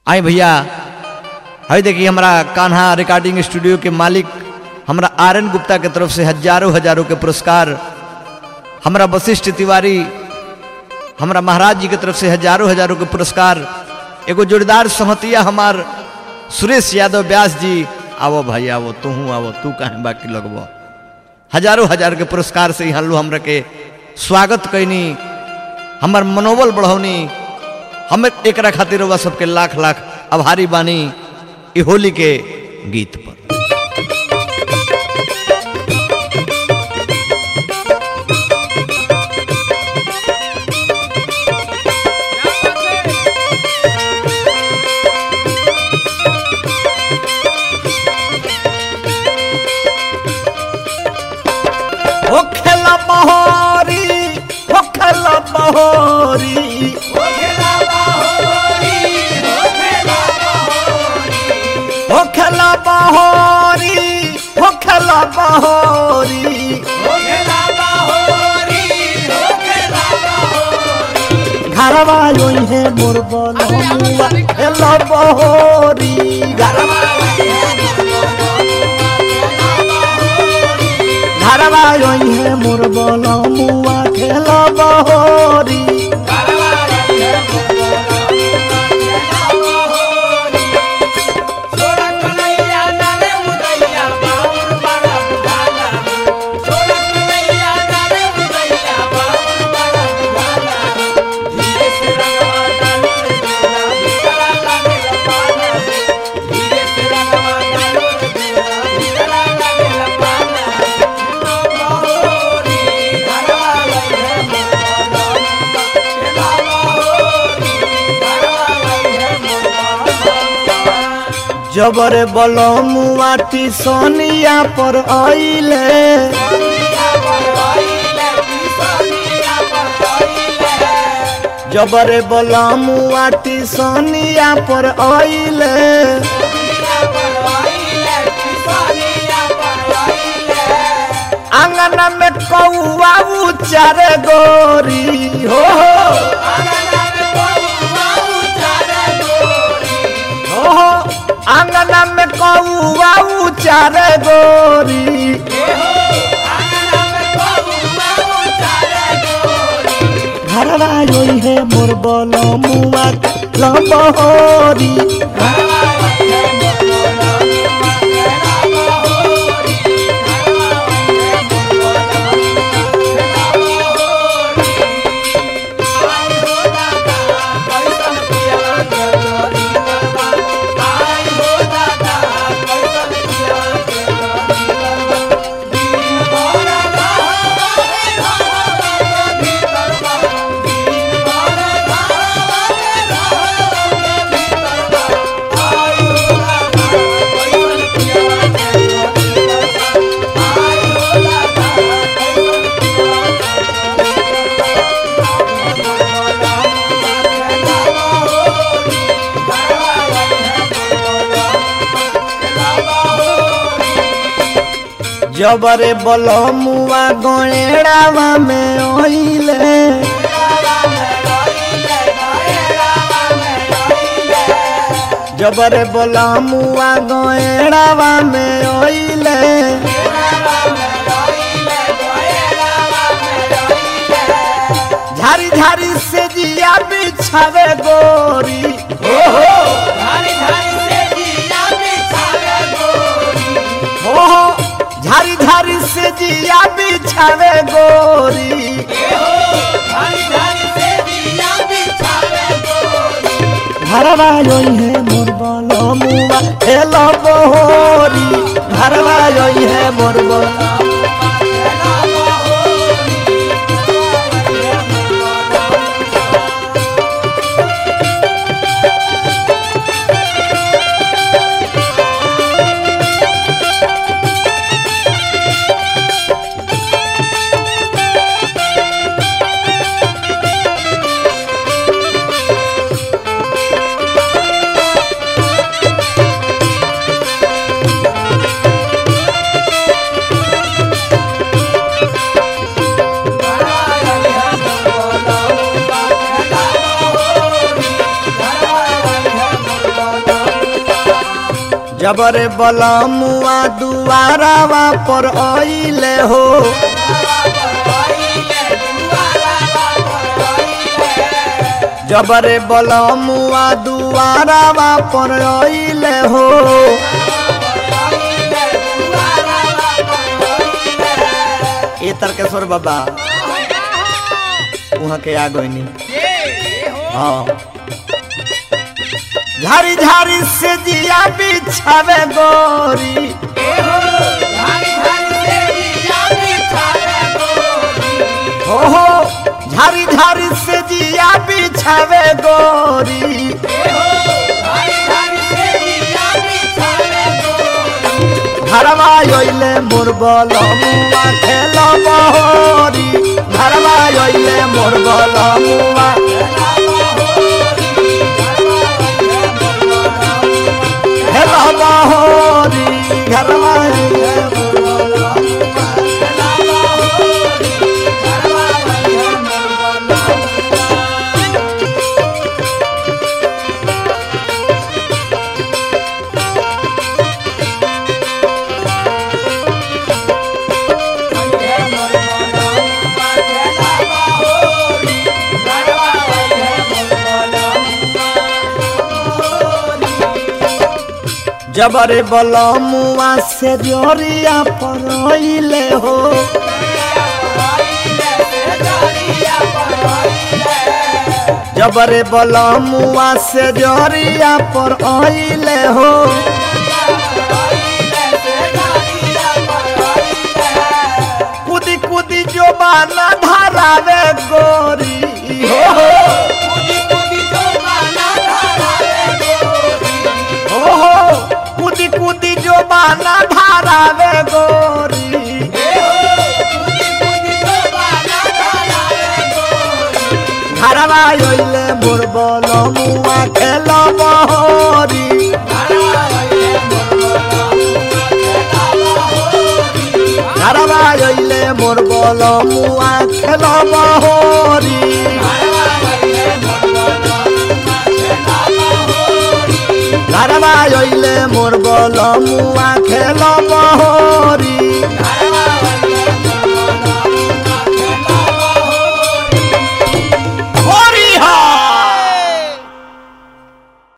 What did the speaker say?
आई भैया है देखिए हमारा कान्हा रिकॉर्डिंग स्टूडियो के मालिक हमरा आर एन गुप्ता के तरफ से हजारों हजारों के पुरस्कार हमरा वशिष्ठ तिवारी हमरा महाराज जी के तरफ से हजारों हजारों के पुरस्कार एगो जोरदार सहतिया हमार सुरेश यादव व्यास जी आवो भाई आवो तू आवो तू कहें बाकी लगबो हजारों हजार के पुरस्कार से यहाँ लो हमरा के स्वागत कैनी हमर मनोबल बढ़ौनी हम एक खातिर रउआ सबके लाख लाख आभारी बानी ई होली के गीत पर हो खेला बहोरी हो खेला बहोरी हो खेला बहोरी हो खेला बहोरी घरवा योई है मोर बोलमुआ खेला बहोरी घरवा घरवा योई है मोर बोलमुआ खेला बहोरी जबरे बलमुआ टिसनिया पर आइले जबरे बलमुआ टिसनिया पर आइले आंगन में कौआ उचार गोरी हो हो आंगन में कौआ उचार गोरी घरवा योई है मोर बलमुआ लबहोरी जबरे बलमुआ गणेड़ावा में ओइले जबरे बलमुआ गणेड़ावा में ओइले झारी झारी से जिया बिछावे गोरी हो हो हो हो झारी झारी से जिया बिछावे गोरी घरवा योई है मोर बलमुआ हेलो बहोरी घरवा योई है मोर बलमुआ जबरे बलमुआ दुआरावा पर आइले हो जबरे बलमुआ दुआरावा पर आइले हो ए तरकेश्वर बाबा वहाँ के आ गई हाँ झारी झारी से जिया बिछावे गोरी हो हो झारी झारी से जिया बिछावे गोरी घरवा योइले मोर बलमुआ खेल बहोरी घरवा योइले मोर बलमुआ खेल बहोरी घरवा योइले मोर जबरे बलमुआ से जोरिया परइले हो जबरे बलमुआ से जोरिया पर आइले हो कुदी कुदी जो बाना धरावे गोरी हो हो हो कुदी कुदी जो बाना धरावे गोरी घरवा योइले मोर बलमुआ खेल बहोरी घरवा योइले मोर बलमुआ खेल बहोरी घरवा योइले मोर बलमुआ खेल बहोरी